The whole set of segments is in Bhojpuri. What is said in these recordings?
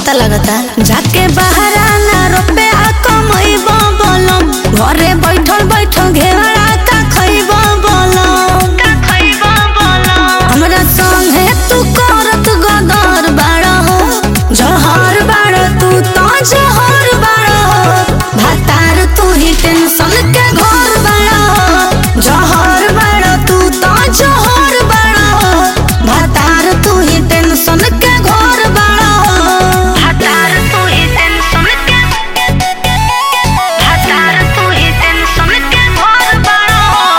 पता लगता जाके बहरा ना रुपया कमैबो बोलम घरे बैठल बैठल घेवड़ा का खैबो बोलम का खैबो बोलम हमरा संगे तू करत गदर बाड़ा हो जहर बाड़ा तू तो जहर बाड़ा हो भातार तू ही टेंशन के घर बाड़ा हो जहर बाड़ा तू तो जहर बाड़ा हो भातार तू ही टेंशन के घर बाड़ा हो भातार तू ही टेंशन के भातार तू ही टेंशन के घर बाड़ो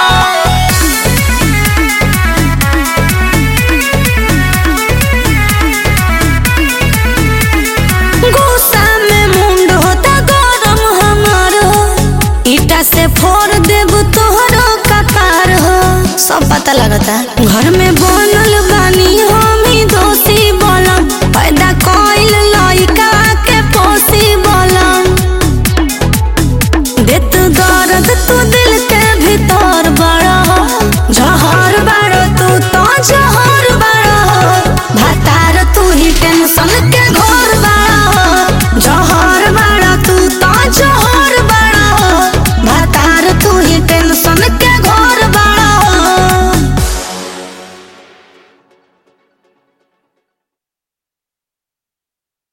गुस्सा में मुंड होता गरम हमार हो ईटा से फोड़ देब तोहरो कपार हो सब पता लगता घर में बनल